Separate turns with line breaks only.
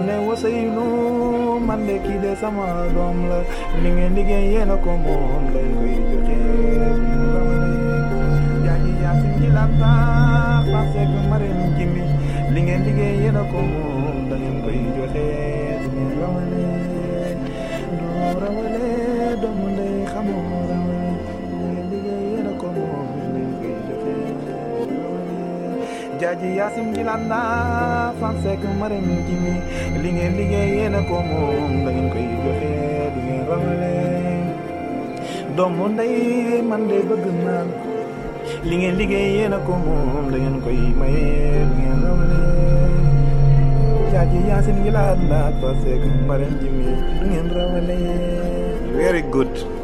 ne Ousseynou man de kii de sama doom la li ngeen liggéey yéen a ko moom lañ koy joxe jaaji yaasin ji lanta parce que marim jimbi li ngeen liggéey yéen a ko moom da ngeen koy joxe du ngeen rawale doo rawale doomu ndey xamoo rawale li ngeen liggéey yéen a ko moom lañ koy joxe jaaji yaasin ji lanta parce que marim jimbi li ngeen liggéey yéen a ko moom da ngeen koy joxe du ngeen rawale doomu ndey man de bëgg naan li ngeen liggéey yéen a ko moom da ngeen koy maye du ngeen rawale jaaji yaasin yi laa laat parce que mbarem ji mi du ngeen rawale very good